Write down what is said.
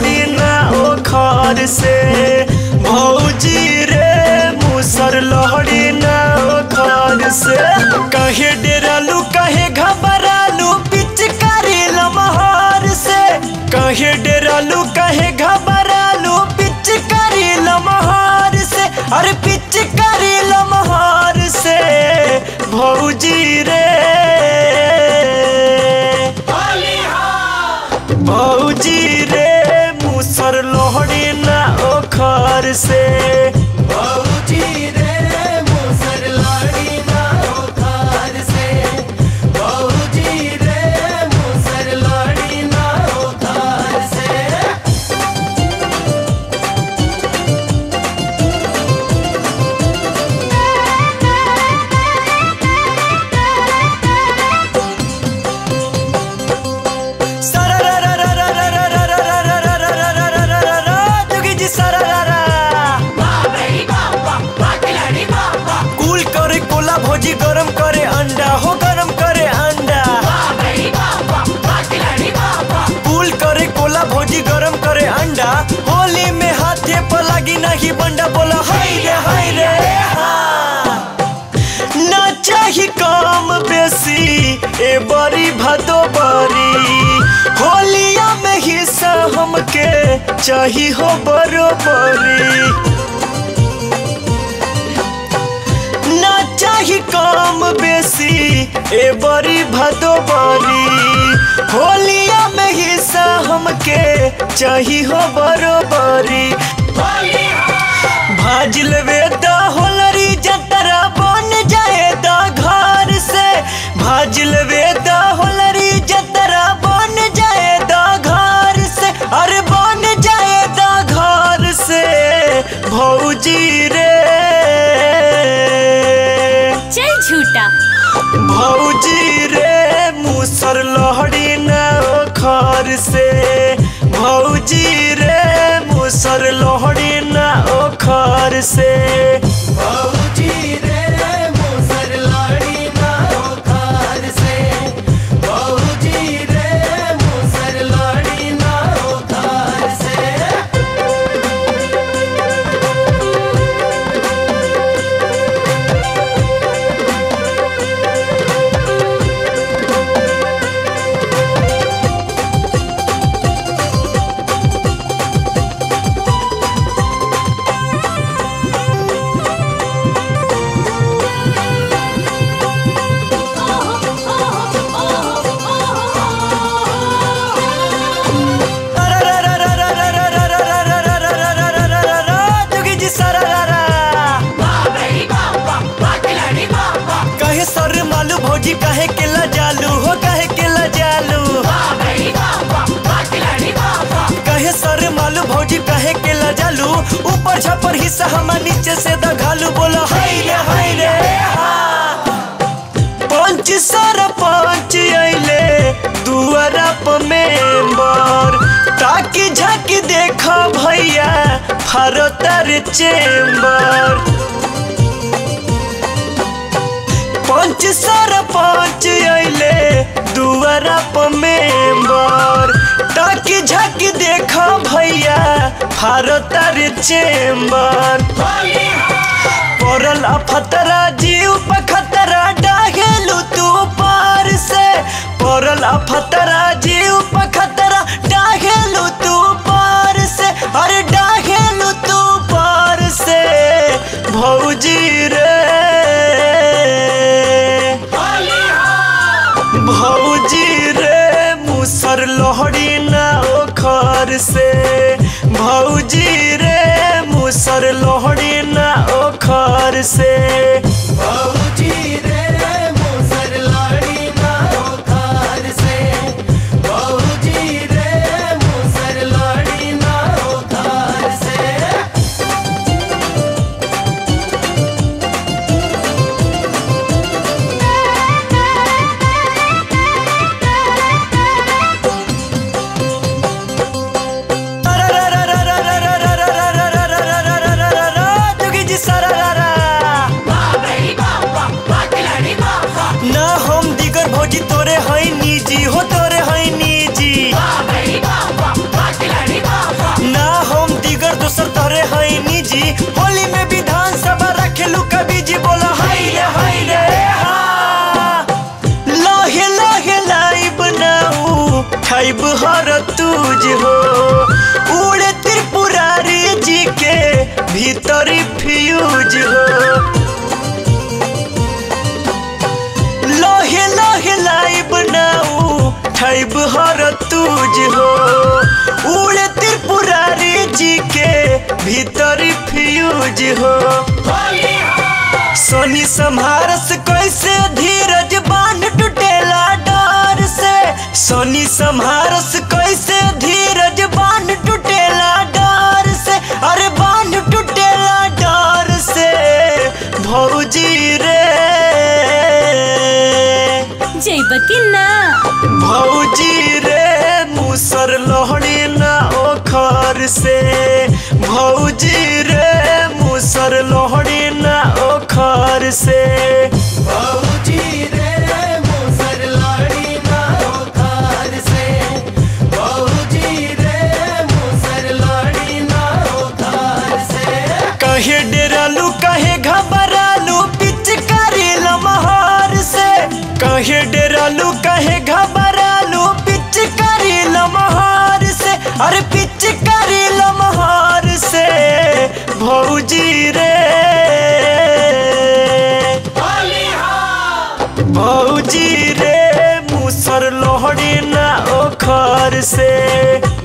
लहड़ी ना ओखर से भौजी रे मुसर लहड़ी ना ओखर से कहे डेरालू कहे घबरालू पिचकारी लमहर से कहे डेरालू कहे घबरालू पिचकारी लमहर से अरे पिचकारी लमहर से भौजी रे भौजी रे मुसर लोहड़ी ना ओखर से भौजी रे मुसर लड़ी ना ओखार से भौजी रे मुसर लड़ी ना ओखार से जोगी जी सरारा कूल करे कोला भोजी गरम करे अंडा हो गरम करे अंडा कूल करे कोला भोजी गरम करे अंडा होली में हाथे पर लगी नहीं बंडा बोला हाय रे हाय रे हाँ। ना चाही काम बेसी ए बड़ी भदो बरी होलिया में हिस्सा हमके चाही हो बरोबरी ना चाही काम बेसी ए बड़ी भदो बरी होलिया में हिस्सा हमके चाही हो बरोबरी भाज लेवे द होलरी जतरा बन जाए द घर से भाज लेवे द होलरी जतरा बन जाए द घर से अरे बन जाए द घर से भौजी रे चल झूठा भौजी रे मुसर लहड़ी न ओखर से भौजी रे मुसर लहड़ी न ओखर से भौजी रे मुसर लड़ी ना ओखार से भौजी रे मुसर लड़ी ना ओखार से जोगी जी सरारा कहे सर मालू भौजी कहे के जालू हो कहे के जालू कहे सर मालू भौजी कहे के जालू ऊपर छपर हिस्सा हमार नीचे से दघालू बोलो हाय रे हाय रे हाँ। पंच सर पंच अइले दुआरा प मेंबर ताकि झाकी देखा भैया फरतर चेंबर पंच सर पंच अइले दुआरा प मेंबर ताकि झाकी देखा भैया फरतर चेंबर पड़ल अफतरा जीव पखतरा डाहेलू तू पार से पड़ल अफतरा जीव पखतरा डाहेलू तू पार से अरे डाहेलू तू पार से भौजी रे भौजी रे मुसर लोहड़ी ना ओखर से भौजी रे मुसर लोहड़ी ना ओखर से भौजी रे मुसर लड़ी ना ओखार से भौजी रे मुसर लड़ी ना ओखार से जोगी जी सरारा होली में विधान सभा रखेलू कभी जी बोला हाय रे हाय रे हा लाहे लाहे लाइब नाऊ खाइब हर तुझ हो उड़े त्रिपुरारी जी के भीतर फ्यूज हो लोहे लोहे लाइब नाऊ खाइब हर तुझ हो उड़े त्रिपुरारी जी के भीतर फ्यूज हो सोनी सम्हारस कैसे धीरज बांध टूटेला डर से सोनी सम्हारस कैसे धीरज बांध टूटेला डर से अरे बांध टूटेला डर से भौजी रे जैब कि ना भौजी रे मुसर लोहड़ी ना ओखर से भौजी रे मुसर लोहड़ी ना ओखर से बाबूजी रे मोसर लाड़ी ना ओखार से बाबूजी रे मोसर लाड़ी ना ओखार से कहे डेरालू कहे घबरालू पिचकारी लमहार से कहे डेरालू कहे घबरालू पिचकारी लमहार से अरे पिचकारी लमहार से भौजी रे भौजी रे मुसर लोहड़ी ना ओखर से